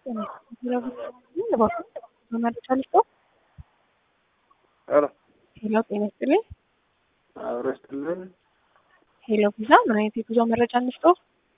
መረጃ ልስጠው። ሄሎ ሄሎ ጤና ይስጥልኝ። አብሮ ይስጥልን። ሄሎ ቪዛ ምን አይነት የጉዞ መረጃ እንስጠው?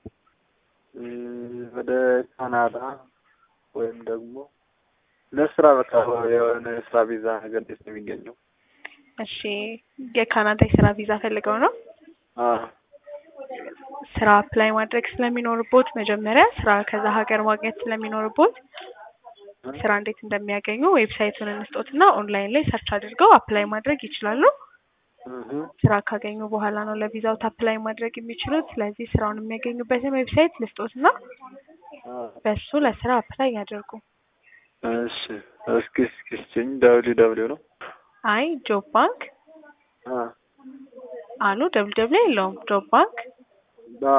ወደ ካናዳ ወይም ደግሞ ለስራ በቃ የሆነ የስራ ቪዛ ነገር እንዴት ነው የሚገኘው? እሺ የካናዳ የስራ ቪዛ ፈልገው ነው? አዎ ስራ አፕላይ ማድረግ ስለሚኖርቦት መጀመሪያ ስራ ከዛ ሀገር ማግኘት ስለሚኖርቦት ስራ እንዴት እንደሚያገኙ ዌብሳይቱን እንስጦትና ኦንላይን ላይ ሰርች አድርገው አፕላይ ማድረግ ይችላሉ። እህ ስራ ካገኙ በኋላ ነው ለቪዛው አፕላይ ማድረግ የሚችሉት። ስለዚህ ስራውን የሚያገኙበትን ዌብሳይት ልስጦትና አዎ በሱ ለስራ አፕላይ ያደርጉ። እሺ እስኪ እስኪ ስጭኝ። ደብሊው ደብሊው ነው? አይ ጆብ ባንክ አ አሉ ደብል ደብል የለውም ጆብ ባንክ አ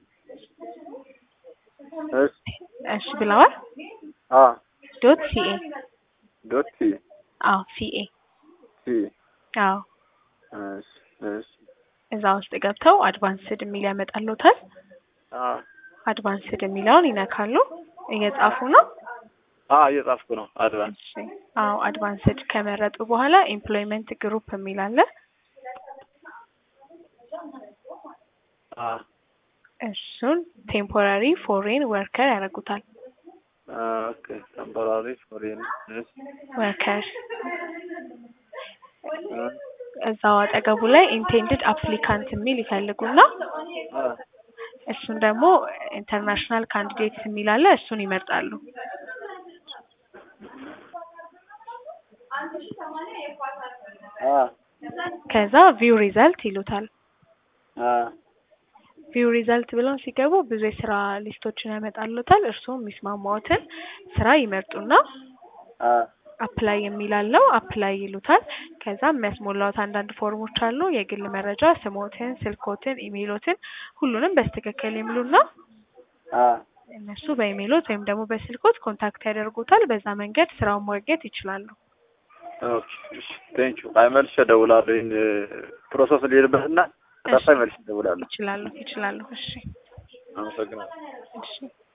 እሺ እሺ ብለዋል። አ ዶት ሲኤ ዶት ሲ አዎ ሲኤ ሲ አዎ እሺ እሺ እዛ ውስጥ ገብተው አድቫንስድ የሚል ያመጣልዎታል። አ አድቫንስድ የሚለውን ይነካሉ። እየጻፉ ነው። አ እየጻፍኩ ነው። አድቫንስ እሺ አዎ አድቫንስድ ከመረጡ በኋላ ኤምፕሎይመንት ግሩፕ የሚል አለ። አ እሱን ቴምፖራሪ ፎሬን ወርከር ያደርጉታል። ኦኬ ቴምፖራሪ ፎሬን እሺ ወርከር እዛው አጠገቡ ላይ ኢንቴንድድ አፕሊካንት የሚል ይፈልጉና አ እሱን ደግሞ ኢንተርናሽናል ካንዲዴትስ የሚል አለ። እሱን ይመርጣሉ። አ ከዛ ቪው ሪዘልት ይሉታል። አ ቪው ሪዘልት ብለው ሲገቡ ብዙ የስራ ሊስቶችን ያመጣሉታል። እርስዎ የሚስማማዎትን ስራ ይመርጡና አ አፕላይ የሚላለው አፕላይ ይሉታል። ከዛ የሚያስሞላዎት አንዳንድ ፎርሞች አሉ። የግል መረጃ ስሞትን፣ ስልኮትን፣ ኢሜይሎትን ሁሉንም በስትክክል ይምሉና አ እነሱ በኢሜይሎት ወይም ደግሞ በስልኮት ኮንታክት ያደርጉታል። በዛ መንገድ ስራውን ማግኘት ይችላሉ። ኦኬ እሺ ቴንክ ዩ። አይ መልሼ እደውላለሁ። ይሄን ፕሮሰስ ልሄድበትና ከጠፋኝ መልሼ እደውላለሁ። ይችላሉ ይችላሉ። እሺ አመሰግናለሁ። እሺ